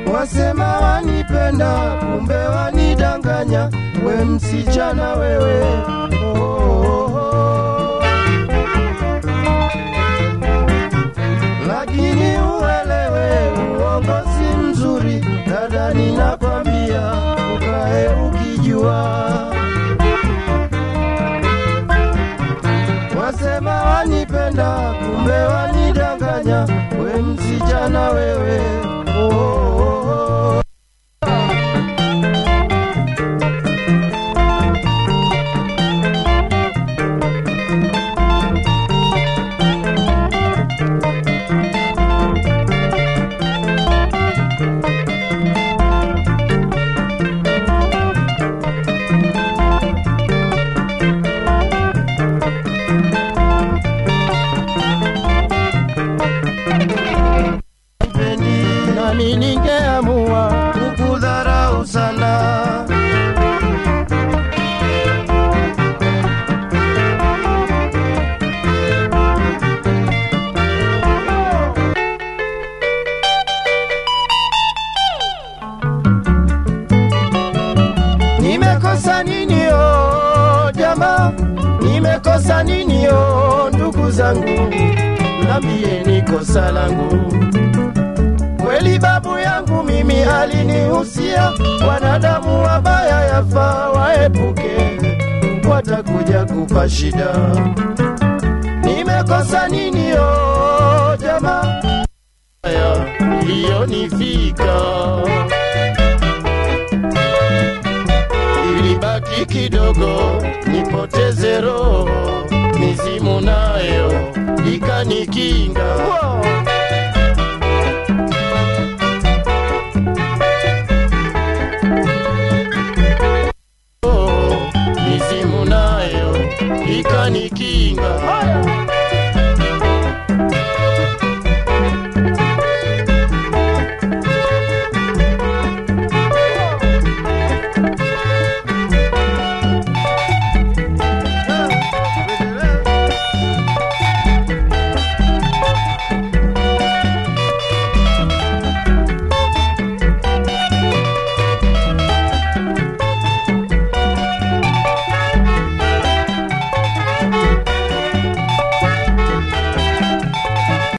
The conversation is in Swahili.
wasema wanipenda, kumbe wanidanganya, we msichana wewe. Oh, oh, oh. Lakini uelewe uongo si mzuri, dada, ninakwambia ukae ukijua. Wasema wanipenda, kumbe wanidanganya, we msichana wewe. Oh, oh, oh. Sipendi, nami ningeamua kukudharau sana. Nimekosa nini o jama, nimekosa nini o ndugu zangu, nambie kosa langu. Kweli babu yangu mimi alinihusia, wanadamu wabaya yafaa waepuke, watakuja kupa shida. Nimekosa nini o jama, haya iliyonifika ilibaki kidogo nipoteze roho, mizimu nayo ikanikinga. Oh, mizimu nayo ikanikinga.